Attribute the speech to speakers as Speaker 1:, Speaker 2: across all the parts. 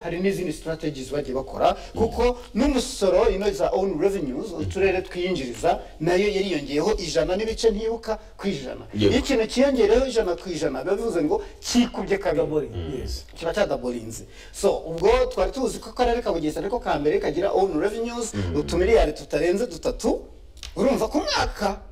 Speaker 1: hari n'izindi strategies bagiye bakora kuko n'umusoro ino za own revenues uturere twiyinjiriza nayo yariyongeyeho ijana n'ibice ntibuka ku ijana
Speaker 2: Yego.
Speaker 1: iyo ikintu cyiyongereyeho ijana ku ijana biba bivuze ngo kikubye kabiri
Speaker 3: Double, yes.
Speaker 1: kiba cyadabolinze so ubwo twari tuzi ko akarere ka bugesera ariko ka mbere kagira own revenues utumiliyari tutarenze dutatu urumva ku mwaka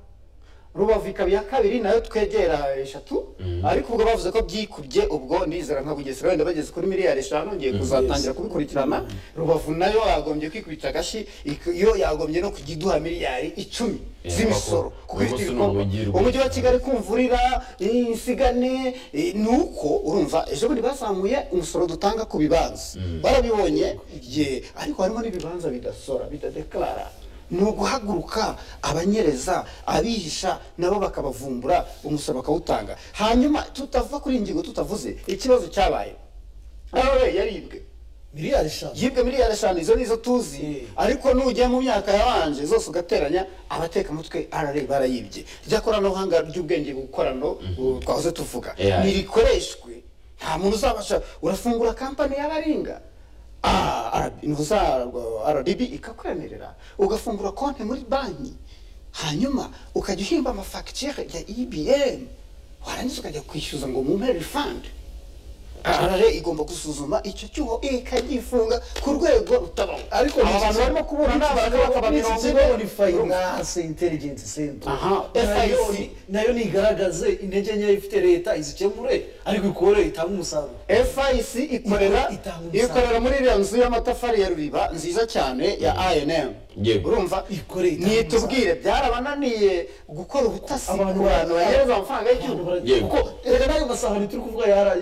Speaker 1: rubavu ikaba iya kabiri nayo twegera eshatu ariko ubwo bavuze ko byikubye ubwo nizera nka bugesera wenda bageze kuri miliyari eshanu ngiye kuzatangira kubikurikirana rubavu nayo yagombye kwikubita agashi ik- yo yagombye no kujya iduha miliyari icumi
Speaker 2: Eh,
Speaker 1: z'imisoro
Speaker 2: kuko
Speaker 1: kuko ifite
Speaker 2: ubuso ni
Speaker 1: ibikorwa
Speaker 2: ubugi rwose.
Speaker 1: umujyi wa kigali kumvurira insigane eh, ni uko urumva ejo bundi bazamuye umusoro dutanga ku bibanza barabibonye ye ariko harimo n'ibibanza bidasora bidadekarara ni uguhaguruka abanyereza abihisha nabo bakabavumbura umusoro bakawutanga hanyuma tutava kuri iyi ngingo tutavuze ikibazo cyabaye nawe yaribwe
Speaker 3: miliyari eshanu
Speaker 1: yibwe miliyari eshanu izo nizo tuzi ariko nugiye mu myaka yabanje zose ugateranya abatekamutwe rra barayibye rya koranabuhanga ry'ubwenge bukorano bu- twahoze tuvuga
Speaker 2: AI.
Speaker 1: ntirikoreshwe nta muntu uzabasha urafungura kampani y'abaringa Ah, RB ntuzarwa- rdb ikakwemerera ugafungura konti muri banki hanyuma ukajya uhimba amafagitire ya ibm warangiza ukajya kwishyuza ngo mumpe refund rra igomba gusuzuma icyo cyuho ikagifunga ku rwego rutabaho
Speaker 3: ariko
Speaker 1: aba bantu barimo kuburana bakaba mirongo ine
Speaker 3: finance intelligence center
Speaker 1: Aha,
Speaker 3: nayo
Speaker 1: FIC.
Speaker 3: ni- nayo nigaragaze intege nkeya ifite leta izikemure ariko ikore itange umusaruro
Speaker 1: FIC ikorera
Speaker 3: Itanga umusaruro.
Speaker 1: ikorera muri iriya nzu y'amatafari ya Ruriba nziza cyane ya INM
Speaker 2: Yego.
Speaker 1: urumva
Speaker 3: Ikorera itanga
Speaker 1: nitubwire byarabananiye gukora ubutasi ku
Speaker 3: Abantu
Speaker 1: bantu bahereza
Speaker 3: bara-
Speaker 1: amafaranga y'igihugu
Speaker 2: Yego.
Speaker 3: kuko rero ayo masahani turi kuvuga yara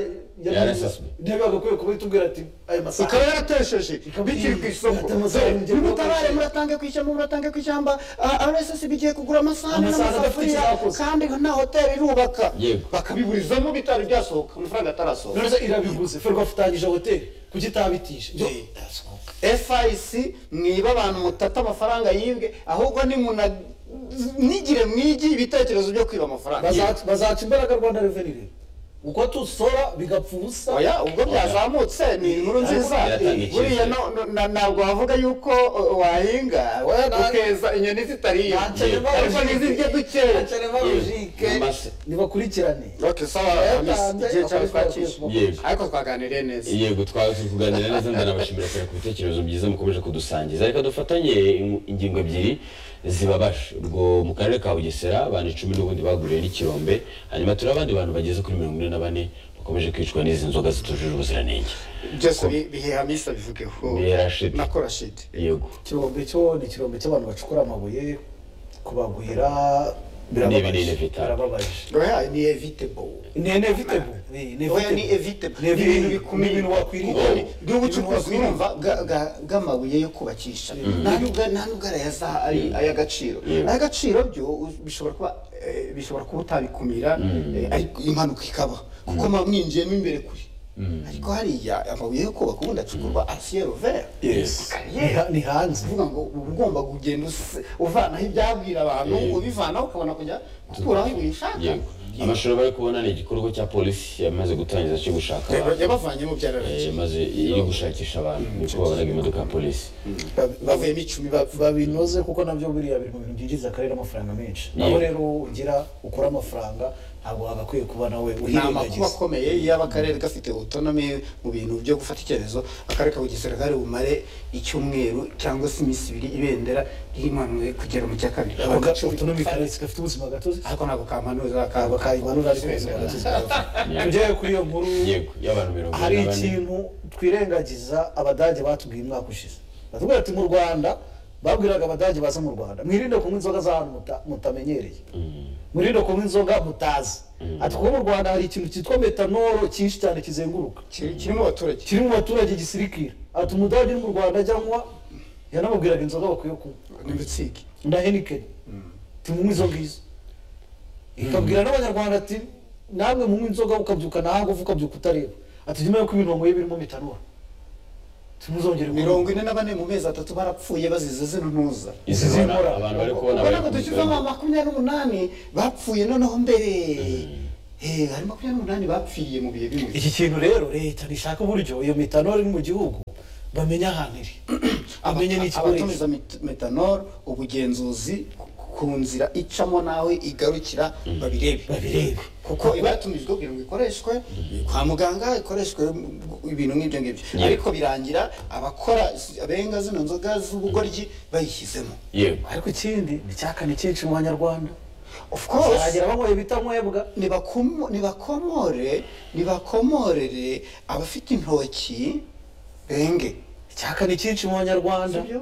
Speaker 2: Yarasaswe.
Speaker 3: ntabwo agakwiye kuba itubwira ati ayo masahani
Speaker 1: ikaba yaratesheje bikiri ku isoko
Speaker 3: Yatamaze ayo ngendo
Speaker 1: nimutabare
Speaker 3: yakoresheje.
Speaker 1: muratange ku ishyamba muratange ku ishyamba Ah, RSSB igiye kugura amasahani
Speaker 3: Amasahani adafite
Speaker 1: n'amasafuriya
Speaker 3: icyo yakoze.
Speaker 1: kandi na hoteli irubaka
Speaker 2: Yego.
Speaker 1: bakabiburizamo bitari byasohoka amafaranga atarasohoka
Speaker 3: none se irabiguze ferwa afitanyije hoteli kuki itabitije
Speaker 1: Eh. FIC mwiba abantu mutata amafaranga yibwe ahubwo nimuna nigire mwigi ibitekerezo byo kwiba amafaranga
Speaker 3: Bazaca- bazaca imbaraga rwanda reveni rero uko tusora bigapfa ubusa
Speaker 1: oya ubwo byazamutse ni inkuru nziza
Speaker 2: Biratanga
Speaker 1: Eh,
Speaker 2: icyizere.
Speaker 1: buriya no- no- na- ntabwo wavuga yuko uh, wahinga
Speaker 3: Oya, na-
Speaker 1: ukeza inyoni zitariye
Speaker 3: Ntacyo
Speaker 2: Yego.
Speaker 3: nema
Speaker 1: ariko n'izirya
Speaker 3: logique.
Speaker 1: dukeya
Speaker 3: Ntacyo nema
Speaker 2: Yego.
Speaker 3: logique.
Speaker 2: Namase.
Speaker 3: nibakurikirane
Speaker 1: Okay, sawa,
Speaker 3: Oya,
Speaker 1: Hamisi,
Speaker 3: ntanze.
Speaker 1: igihe cyawe twakishe.
Speaker 2: Yego.
Speaker 1: ariko twaganiriye neza
Speaker 2: yego twazi kuganira neza ndanabashimira cyane ku bitekerezo byiza mukomeje kudusangiza reka dufatanye in- ingingo ebyiri zibabaje ubwo mu karere ka bugesera abantu icumi n'ubundi baguriwe n'ikirombe hanyuma turi abandi bantu bageze kuri mirongo ine na bane bakomeje kwicwa n'izi nzoga zitujuje ubuziranenge
Speaker 1: byose bi- bihe hamisa bivugeho
Speaker 2: Bihe Rashid.
Speaker 1: nako rashidi
Speaker 2: yego
Speaker 3: ikirombe cyo ni ikirombe cy'abantu bacukura amabuye kubagwira
Speaker 2: binini
Speaker 3: birababaje
Speaker 2: bitanu.
Speaker 3: birababaje
Speaker 1: oya ni evitable
Speaker 3: ni inevitable ni
Speaker 1: oya ni evitable ni ibintu bikomeye
Speaker 3: ibintu wakwirinda
Speaker 1: Kuko ni- ni ubucukuzi urumva bwa- bwa- bw'amabuye yo kubakisha nta nubwo nta nubwo arayaza ari ay'agaciro
Speaker 2: Mm.
Speaker 1: ay'agaciro byo u- bishobora kuba eh, bishobora kuba utabikumira eh, ariko impanuka ikaba kuko muba mwinjiyemo imbere kure ariko hariya amabuye yo kubaka ubundi acukurwa asiyero vera
Speaker 2: Yes.
Speaker 3: Ni- ni hanze
Speaker 1: uvuga ngo uba ugomba kugenda us- uvanaho ibyabwira abantu
Speaker 2: Yego.
Speaker 1: ubivanaho ukabona kujya gukuraho ibintu ushaka
Speaker 2: yego amashuri bari kubona ni igikorwa cya polisi yamaze gutangiza cyo gushaka abantu
Speaker 1: yabavanyemo byararangije
Speaker 2: Eh, maze iri gushakisha abantu niko babonaga imodoka ya polisi
Speaker 1: bavuyemo icumi bapfa
Speaker 3: babinoze kuko nabyo buriya biri mu bintu byinjiza akarere amafaranga menshi
Speaker 2: Yego.
Speaker 3: aho rero ugira ukora amafaranga ntabwo wagakwiye kuba nawe
Speaker 1: ni amakuba
Speaker 3: uhirengagiza
Speaker 1: akomeye yaba akarere gafite otonomi mu bintu byo gufata icyemezo akarere ka bugesera kari bumare icyumweru cyangwa se iminsi ibiri ibendera rimanuwe kugera mu cya kabiri
Speaker 3: autonomy karere gafite ubuzima gatozi
Speaker 1: ariko ntabwo kamanuza
Speaker 3: ntabwo kayimanura ariko ubuzima gatozi tujyayo kuri iyo nkuru
Speaker 2: yego y'abantu mirongo
Speaker 3: hari
Speaker 2: ine na bane
Speaker 3: ikintu twirengagiza abadage batubwiye umwaka ushize batubwira ati mu rwanda babwiraga abadage baza mu rwanda mwirinde kunywa inzoga z'ahantu muta- mutamenyereye mwirinde kunywa inzoga mutazi ati kuko mu rwanda hari ikintu cyitwa metanoro cyinshi cyane kizenguruka
Speaker 1: kirimo abaturage
Speaker 3: kiri mu baturage gisirikira ati umudage uri mu rwanda ajya anywa yanamubwiraga inzoga bakwiye kunywa
Speaker 1: n'ibitsiki
Speaker 3: na henikeni timunywa izo ngizo ikabwira n'abanyarwanda ati namwe munywa inzoga ukabyuka nta ngufu ukabyuka utareba ati nyuma yuko ibintu wanyweye birimo mitanura timuzongere
Speaker 1: mirongo ine na bane mu mezi atatu barapfuye bazize zino ntuza
Speaker 2: izi
Speaker 3: izi
Speaker 2: zibona
Speaker 3: nkora.
Speaker 2: abantu bari kubona
Speaker 1: ubona
Speaker 2: bari
Speaker 1: ko dushyizemo makumyabiri n'umunani bapfuye noneho mbere Eh, hari makumyabiri n'umunani bapfiriye mu bihe bimwe
Speaker 3: iki kintu rero leta ntishaka uburyo iyo metanol iri mu gihugu bamenya ahantu iri bamenye n'ikikoresho
Speaker 1: abatumiza met- metanol ubugenzuzi ku- ku nzira icamo nawe igarukira babirebe
Speaker 3: babirebe
Speaker 1: kuko iba yatumijwe kugira ngo ikoreshwe kwa muganga ikoreshwe mu- ibintu nk'ibyo ngibyo
Speaker 2: Yego.
Speaker 1: ariko birangira abakora s- abenga zino nzoga z'ubugoryi bayishyizemo
Speaker 2: yego
Speaker 3: ariko ikindi ni icyaka ni cyinshi mu banyarwanda
Speaker 1: of course
Speaker 3: bazagera banyweye ibitanywebwa
Speaker 1: nibakomo- nibakomore nibakomorere abafite intoki benge
Speaker 3: icyaka ni cyinshi mu banyarwanda
Speaker 1: sibyo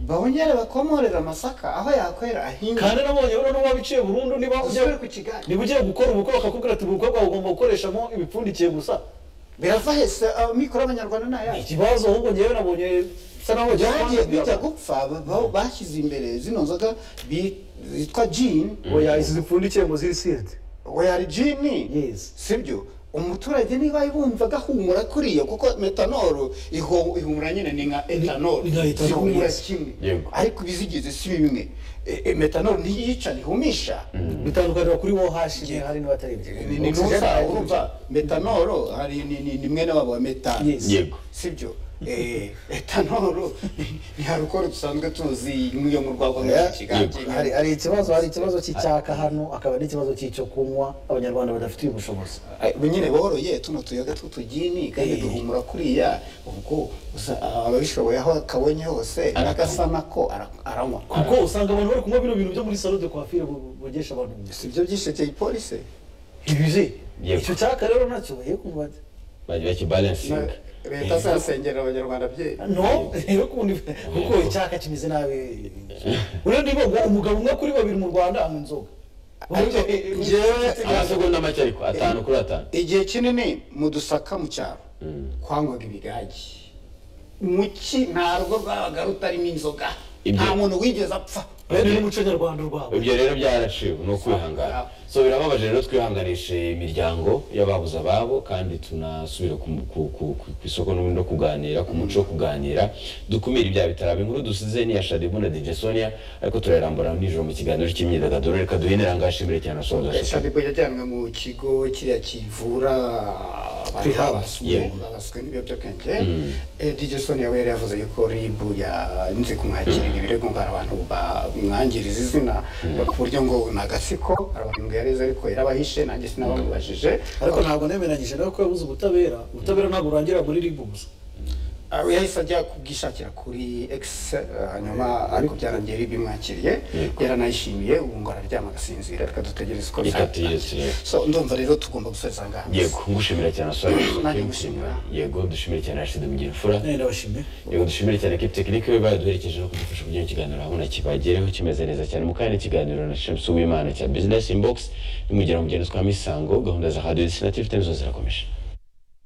Speaker 1: bongere bakomorere amasaka aho yakwera ahinga
Speaker 3: kandi nabonye rero n'uwabiciye burundu niba ugiye
Speaker 1: usubire ku kigali
Speaker 3: niba ugiye gukora ubukwe bakakubwira ati ubukwe bwawe ugomba gukoreshamo ibipfundikiye gusa
Speaker 1: birava hese amikoro y'abanyarwanda ni ayahe
Speaker 3: ikibazo ahubwo ngewe nabonye bisa naho wagira ngo
Speaker 1: byagiye bijya gupfa ba- ba- bashyize imbere zino nzoga bi- zitwa jini
Speaker 3: oya izi zipfundikiye ngo ziri siride
Speaker 1: weyari jini
Speaker 3: Yes.
Speaker 1: sibyo umuturage niba yumvaga ahumura kuriyo kuko metanoro iho- ihumura nyine ni nka etanoro
Speaker 3: ni nka etanoro,
Speaker 1: zihumura
Speaker 3: yes.
Speaker 1: kimwe
Speaker 2: Yego.
Speaker 1: ariko ibizigize si bimwe E- e, metanoro ntiyica ntihumisha
Speaker 3: bitandukanira kuri wo hashimye hari n'abatari ibyo
Speaker 1: ni ni nusa urumva metanoro hari ni- ni ni mwene wabo wa metani
Speaker 3: Yes.
Speaker 2: yego
Speaker 1: sibyo Eh, etanoro ni- ni harukoro dusanzwe tuzi nk'iyo mu rwagwa
Speaker 3: Oya,
Speaker 1: nk'ikiganje
Speaker 3: hari hari ikibazo hari ikibazo cy'icyaka hano akaba n'ikibazo cy'icyo kunywa abanyarwanda badafitiye ubushobozi
Speaker 1: Ubu nyine boroye tuno tuyoga tw'utugini kandi
Speaker 3: Eh.
Speaker 1: duhumura kuriya ubwo usa- ababishoboye aho akabonye hose n'agasana ko ara- aranywa
Speaker 3: kuko usanga abantu bari kunywa bino bintu byo muri salo de coiffure bu- bogesha abantu gusa
Speaker 1: si byo byishekeye polisi
Speaker 3: ibizi
Speaker 2: Yego.
Speaker 3: icyo cyaka rero nacyo ye kumva ati,
Speaker 2: bajya bakibalansinga
Speaker 1: leta se yasengera abanyarwanda byeyi
Speaker 3: no rero kundi kuko icyaka kimeze nabi ubundi ngo umugabo umwe kuri babiri mu rwanda anywa inzoga
Speaker 1: Ariko njyewe
Speaker 2: amasegonda make ariko atanu kuri atanu
Speaker 1: igihe kinini mu dusaka mu cyaro twanywaga ibigage mu ki nta rugo rwabaga rutarimo inzoga
Speaker 2: Ibyo-
Speaker 1: nta muntu wigeze apfa
Speaker 3: bene n'umuco nyarwanda urwabo
Speaker 2: ibyo rero byaraciwe ni ukwihangana so birababaje rero twihanganishe imiryango y'ababuze ababo kandi tunasubira ku- ku- ku- ku ku isoko n'ubundi no kuganira ku muco wo kuganira dukumire ibyaha bitaraba inkuru dusize ni iya shadibu na dj sonia ariko turayarambura nijoro mu kiganiro cy'imyidagaduro reka duhinire ahangaha ashimire cyane asoza
Speaker 1: eshanu nibwo yajyanwe mu kigo kiriya kivura abantu
Speaker 3: Rehab.
Speaker 1: babaswe
Speaker 2: Yeah.
Speaker 1: babaswe n'ibiyobyabwenge Eh, dj son yawe yari yavuze yuko rib yanze kumwakirira ibirego ngo hari abantu bamwangiriza izina ku buryo ngo ni agatsiko hari abantu ngo yareze ariko yarabahishe nanjye sinabamubajije
Speaker 3: ariko ntabwo nemeranyije nawe ko yabuze ubutabera ubutabera ntabwo burangira muri ribu gusa
Speaker 1: Ah, yahise ajya kubwishakira kuri X eh, hanyuma ariko byarangiye bimwakiriye yaranayishimiye ubu ngo araryama agasinzira reka dutegereze uko
Speaker 2: Ikatiyesi, yego.
Speaker 1: so ndumva rero tugomba gusoza ngaha
Speaker 2: yego ngushimira cyane asoza
Speaker 1: Nanjye ngushimira.
Speaker 2: yego dushimire cyane rashidi mugirifura
Speaker 3: Eh, ndabashimiye
Speaker 2: yego dushimire cyane ekipi tekinike we baduherekeje no kudufasha kugira ikiganiro ahabona kibagereho kimeze neza cyane mu kanya ikiganiro na Shamsu w'Imana cya bizinesi imbogisi nimugera mu ngendo zitwara imisango gahunda za radiyo na tivi temu zose zirakomeje